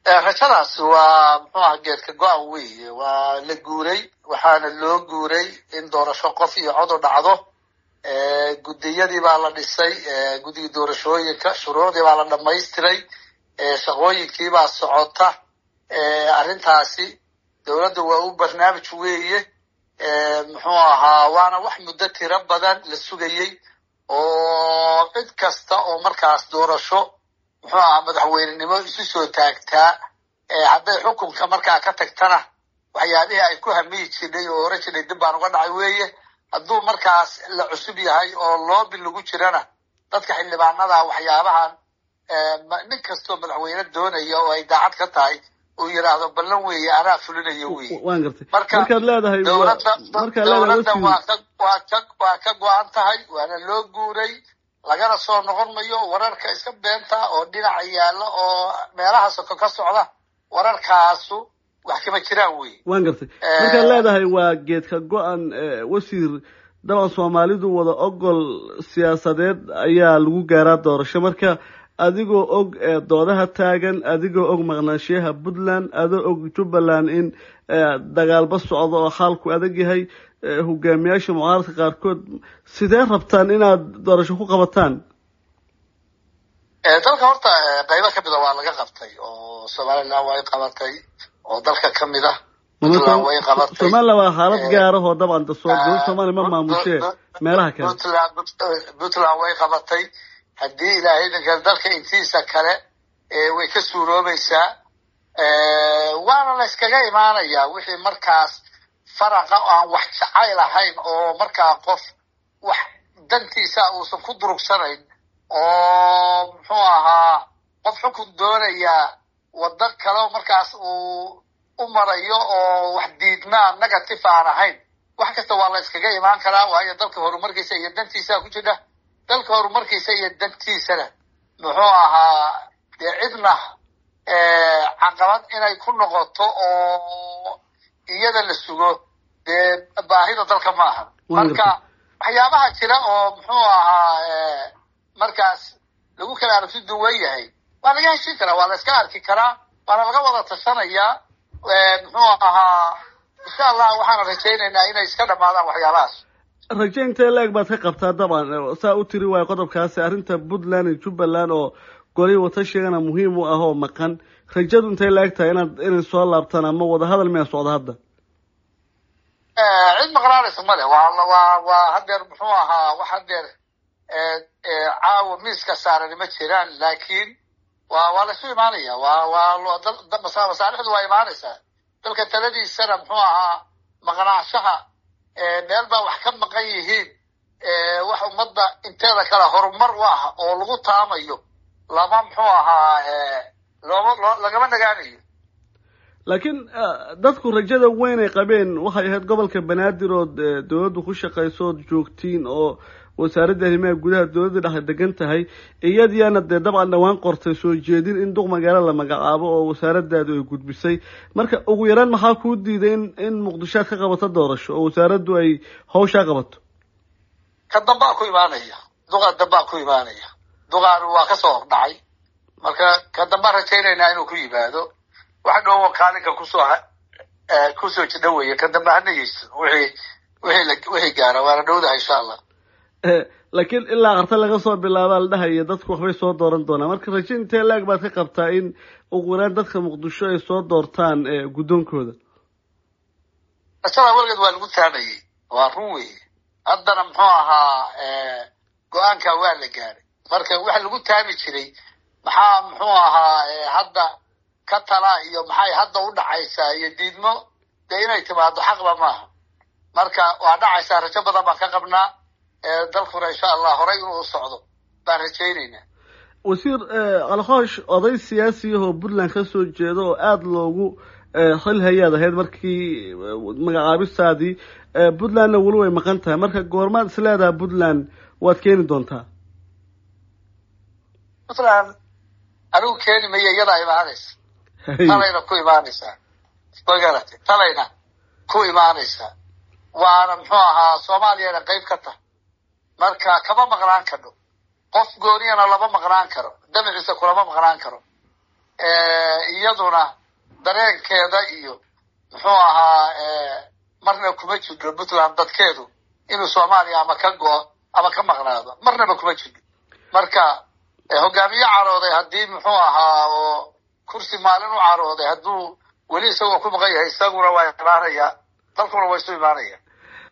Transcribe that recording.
rajadaas waa muxuu aha geedka go-an weeye waa la guuray waxaana loo guuray in doorasho qof iyo codu dhacdo guddiyadii baa la dhisay guddiga doorashooyinka shuruucdii baa la dhamaystiray shaqooyinkii baa socota arrintaasi dowladda waa u barnaamij weeye muxuu ahaa waana wax muddo tiro badan la sugayey oo cid kasta oo markaas doorasho muxuu ahaa madaxweynenimo isu soo taagtaa hadday xukunka markaa ka tagtana waxyaabihii ay ku hamiyi jirnay oo oran jirnay dib baan uga dhacay weeye hadduu markaas la cusub yahay oo loobi lagu jirana dadka xildhibaanada waxyaabahan nin kastoo madaxweyne doonaya oo ay daacad ka tahay uu yidhaahdo ballan weeye anaa fulinayo weye waan gartay marka markaad leedahay dowladda markaad dowladda leedahay waa ka waa ka waa ka go-an tahay waana loo guuray lagana soo noqon mayo wararka iska beenta oo dhinaca yaalla oo meelaha soko ka socda wararkaasu wax kama jiraan weye waan gartay markaad leedahay waa geedka go-an wasiir daban soomaalidu wada ogol siyaasadeed ayaa lagu gaaraa doorasho marka adigoo og doodaha taagan adigoo og maqnaanshiyaha puntland adoo og jubbaland in dagaalba socdo oo xaalku adag yahay hogaamiyaasha mucaaradka qaarkood sidee rabtaan inaad doorasho ku qabataan dalka horta qaybo ka mida waa laga qabtay oo somaliland way qabatay oo dalka ka mid ah puntland way qabatay somaliland waa xaalad gaarah oo dabcan dasoo dowlad soomaaliya ma maamushee meelaha kale puntland puntland way qabatay haddii ilaahay dhanka dalka intiisa kale way ka suuroobaysaa waana la yskaga imaanayaa wixii markaas faraqa aan wax jacayl ahayn oo markaa qof wax dantiisa uusan ku durugsanayn oo muxuu ahaa qof xukun doonayaa waddo kale markaas uu u marayo oo wax diidmaa negative aan ahayn wax kasta waa la yskaga imaan karaa waayo dalka horumarkiisa iyo dantiisa ku jira dalka horumarkiisa iyo dantiisana muxuu ahaa dee cidna caqabad inay ku noqoto oo iyada la sugo dee baahida dalka ma aha marka waxyaabaha jira oo muxuu ahaa markaas lagu kala aragti duwan yahay waa laga heshin karaa waa la iska arki karaa waana laga wada tashanayaa muxuu ahaa insha allah waxaana rajaynaynaa inay iska dhamaadaan waxyaabahaas raje intee la-eg baad ka qabtaa dabcan saa u tiri waayo qodobkaasi arrinta puntland iyo jubbaland oo golihii watashigana muhiim u ah oo maqan rajadu intay la-eg tahay inaad inay soo laabtaan ama wadahadal miyaa socda hadda cid maqnaanaysa male waa waa waa hadeer muxuu ahaa wax hadeer caawa miiska saarani ma jiraan laakiin waa waa laisu imaanaya waa waa masaalixdu waa imaanaysaa dalka taladiisana muxuu ahaa maqnaanshaha meel baa wax ka maqan yihiin wax ummadda inteeda kale horumar u ah oo lagu taamayo lama muxuu ahaa looma lagama nagaanayo laakiin dadku rajada weyn ay qabeen waxay ahayd gobolka banaadir ood dowladdu ku shaqayso ood joogtiin oo wasaaradda arrimaha gudaha dowladda dhexe degan tahay iyadiyaana dee dabcan dhawaan qortay soo jeedin in duq magaalo la magacaabo oo wasaaradaadu ay gudbisay marka ugu yaraan maxaa kuu diiday in in muqdishoad ka qabato doorasho oo wasaaraddu ay hawshaa qabato ka dambaa ku imaanaya duqa dambaa ku imaanaya duqaan waa kasoo hordhacay marka ka dambaa rajaynaynaa inuu ku yimaado wax dhowo kaalinka kusoo kusoo jidha weeye ka dambe hana yeyso wixii wixii wixii gaara waana dhowdaha insha allah laakiin ilaa qarta laga soo bilaabaa la dhahaya dadku waxbay soo dooran doonaa marka raje intee laag baad ka qabtaa in ugu yaraan dadka muqdisho ay soo doortaan guddoonkooda rajada weligeed waa lagu taamayey waa run weeye haddana muxuu ahaa go-aanka waa la gaaray marka waxa lagu taami jiray maxaa muxuu ahaa hadda ka tala iyo maxay hadda u dhacaysaa iyo diidmo dee inay timaado xaqba maaha marka waa dhacaysaa rajo badan baan ka qabnaa dalkuna insha allah horay inuu socdo baan rajaynaynaa wasiir kalkhoosh oday siyaasiyahoo puntland ka soo jeeda oo aada loogu xil hayaad ahayd markii magacaabistaadii puntlandna weli way maqan tahay marka goormaad is leedaha puntland waad keeni doontaa puntland anigu keeni maya iyadaa imaanaysa talayna ku imaanaysaa magarate talayna ku imaanaysaa waana muxuu ahaa soomaaliyana qayb ka tahay marka kama maqnaan kadho qof gooniyana lama maqnaan karo damaciisa kulama maqnaan karo iyaduna dareenkeeda iyo muxuu ahaa marna kuma jidho puntland dadkeedu inuu soomaaliya ama ka go-o ama ka maqnaado marnaba kuma jidho marka hogaamiye carooday haddii muxuu ahaa oo kursi maalin u carooday hadduu weli isagoo ku maqan yahay isaguna waa imaanaya dalkuna waa isu imaanaya